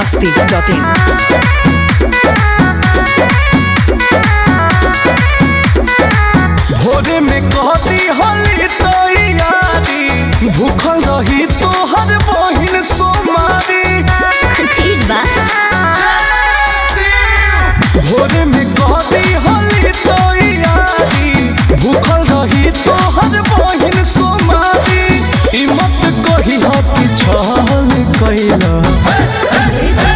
masti.in. भोरे में कहती होली तो यारी भूखल रही तो हर बहिन सोमारी ठीक बा भोरे में कहती होली तो यारी भूखल रही तो हर बहिन सोमारी ई मत कही हो कि छल कैला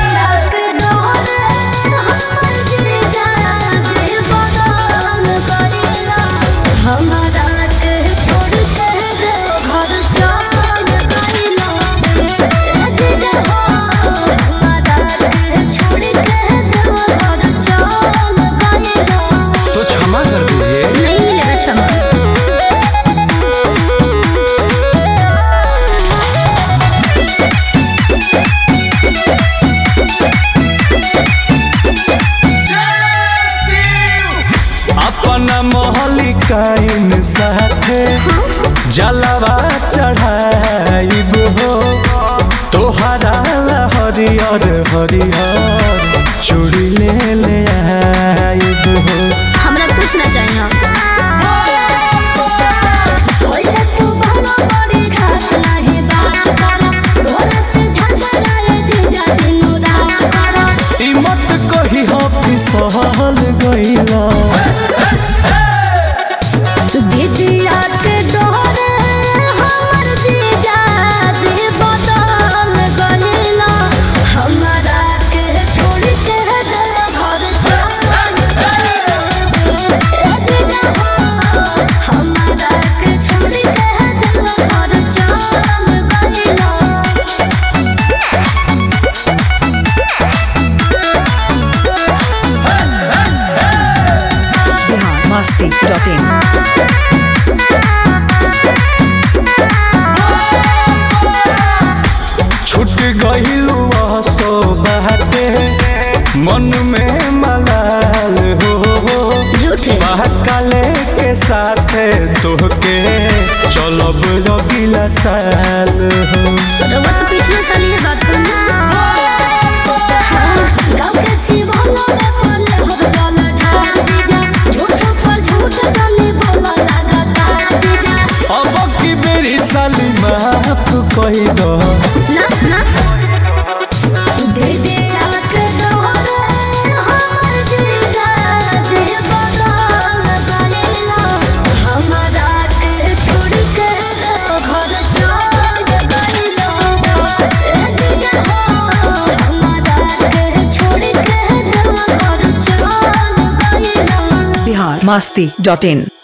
हमारा के छोड़ के घर चल गइला हमारा के छोड़ के घर चल गइला तो क्षमा कर दीजिए नहीं मिलेगा क्षमा अपना मोहलिकाइन साथे जलवा चढ़ाइब हो तोहरा ला हरियर हरियर चूड़ी ले ले आइब हो हमरा कुछ ना चाहिए ओइला तू बहनो बड़ी घास नाही बात करा तोरा से झगड़ा रे जीजा दिनो रात करा ई मत कही हो कि सहल गइला दीदिया के डोरे हमर जीजा जी बदल गइला हमरा के छोड़ के घर चल गइला जीजा हमरा के छोड़ के घर चल गइला Bihar masti.in. छूट गइलू सो बाटे मन में मलाल हो झूठे महाकाले के साथ तोहके चलब रगिला साल हो रउआ तो पिछले साल ये बात करना गाँव के शिवाला में पड़ले हो जल ढाल जीजा झूठ पर झूठ जानी बोला लगातार जीजा अब की बेरी साली माफ कही दो ना ना दे दे रात दोहरे हमर जीजा दे बदल गइला हमरा के छोड़ के घर चल गइला ए जीजा हमरा के छोड़ के घर चल गइला Bihar masti.in.